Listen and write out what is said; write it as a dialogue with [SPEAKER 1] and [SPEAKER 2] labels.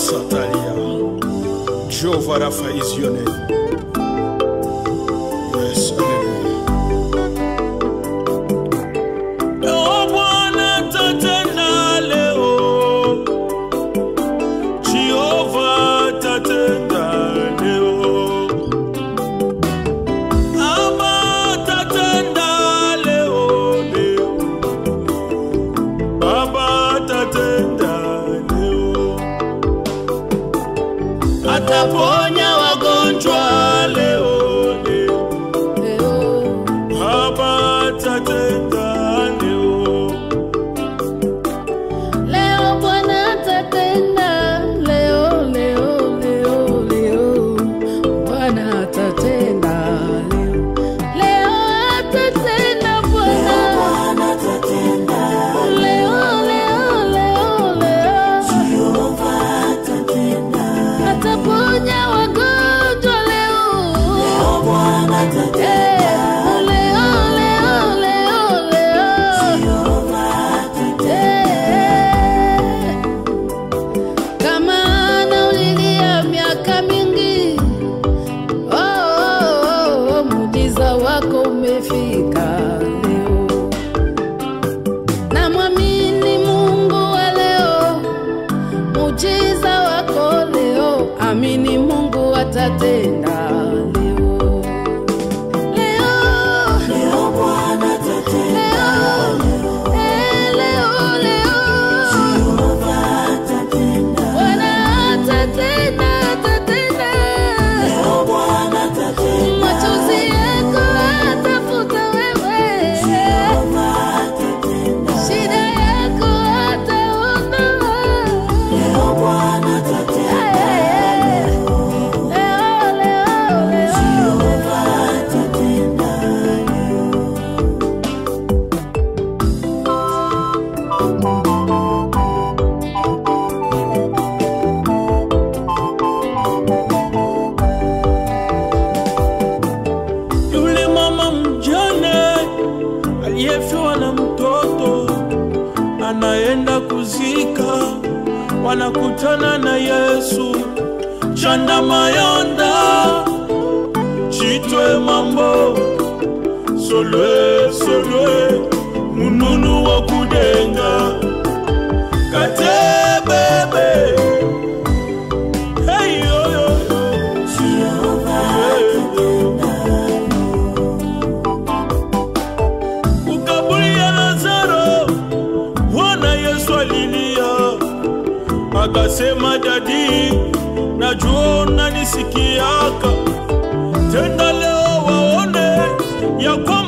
[SPEAKER 1] Satalia. Jehovah Rapha is your name. Yes, hallelujah.
[SPEAKER 2] Leo Bwana tatenda leo, Jehova tatenda leo, Baba tatenda leo, leo, Baba tatenda leo, ataponya wagonjwa leo, leo. Baba tatenda leo,
[SPEAKER 3] Leo Bwana atatenda, leo leo leo leo Bwana atatenda leo, leo atatenda Bwana, leo leo leo leo ataponya wagonjwa leo, Eh, leo leo leo leo Eh, kama anaulilia miaka mingi oh, oh, oh, muujiza wako umefika leo namwamini mungu wa leo muujiza wako leo amini mungu atatenda leo leo leo eh, leo leo Bwana atatenda, atatenda. Machozi yako atafuta wewe. Shida yako ataondoa. Eh, leo, leo, leo.
[SPEAKER 2] yule mama mjane aliyefiwa na mtoto anaenda kuzika, wanakutana na Yesu. Chanda mayonda chitwe mambo solwe solwe mununu wa kudenga kate bebe hey, yo, yo, yo. ukaburi ya Lazaro, Bwana Yesu alilia akasema, dadi, najua unanisikiaka, tenda leo waone ya kwamba